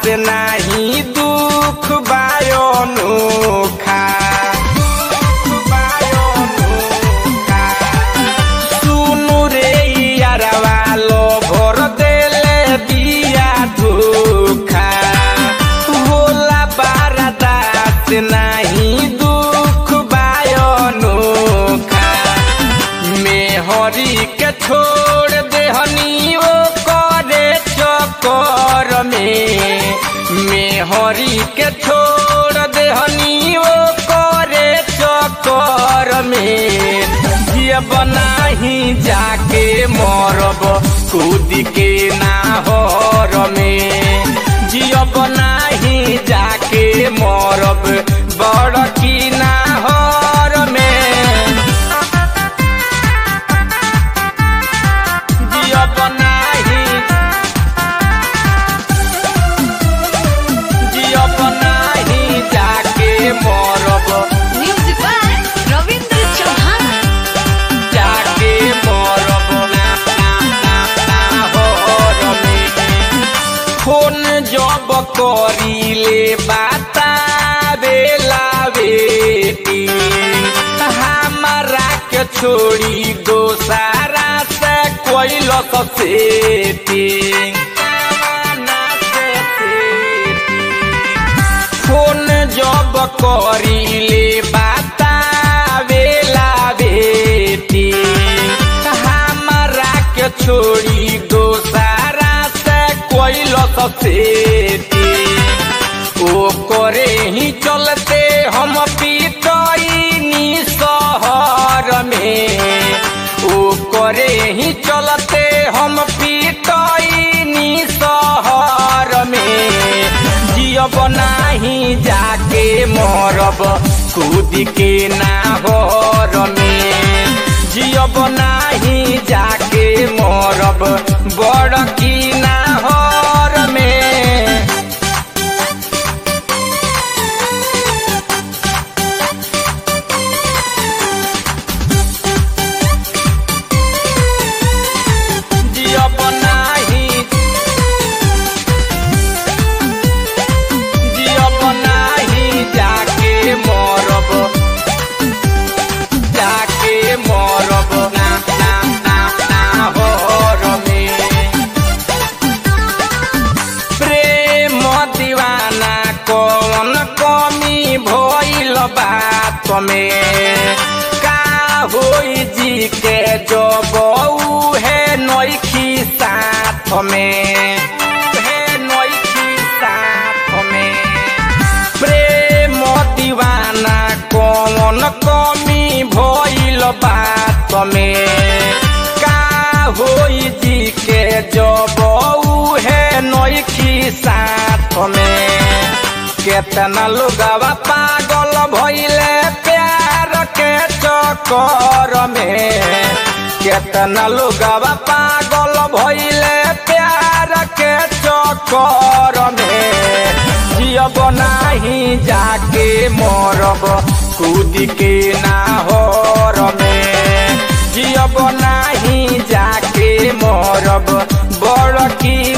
से नाही दुख बायोनुखा सुनु रे यारवा लो भर देले बिया धोखा होला बारदा से नाही दुख बायोनुखा मेहरी के छोड़ देहनी ओ करे चकर में मेहरी के छोड़ देहनी ओ करे चकर में ये बनाही जाके मरब कूद के नाहर में जियब नाही जाके मरब बड़ की नाहर में जियब नाही जियब नाही जाके मरब म्यूजिक बाय रविंद्र चौहान जाके मरब ना ना ना ना होर में फोन जब करीले बाता बेला बेटी हमारा के छोड़ी दोसारा से कोई सेटिंग फोन जब करीले बाता बेला बेटी हमारा के छोड़ी दोसारा से कोई सेटी ओ करे ही चलते हम पीटनी शहर में ओ करे ही चलते हम पीटनी शहर में जियब नाही जाके मरब कूद के नाहर में जियब नाही जाके मरब बड़ की नाहर में जियब नाही जियब नाही जाके मरब जाके मरब ना ना ना ना होर में प्रेम दीवाना कौन कमी भइल बात में का होई जी के जब है नइखी साथ में है नइखी साथ में प्रेम दीवाना कौन कमी भइल बात में का होई जी के जब है नइखी साथ में केतना लोगवा पागल भइले प्यार के चक्कर में केतना लोगवा पागल भइले प्यार के चक्कर में जियब नाही जाके मरब कूद के नाहर में जियब नाही जाके मरब बड़ की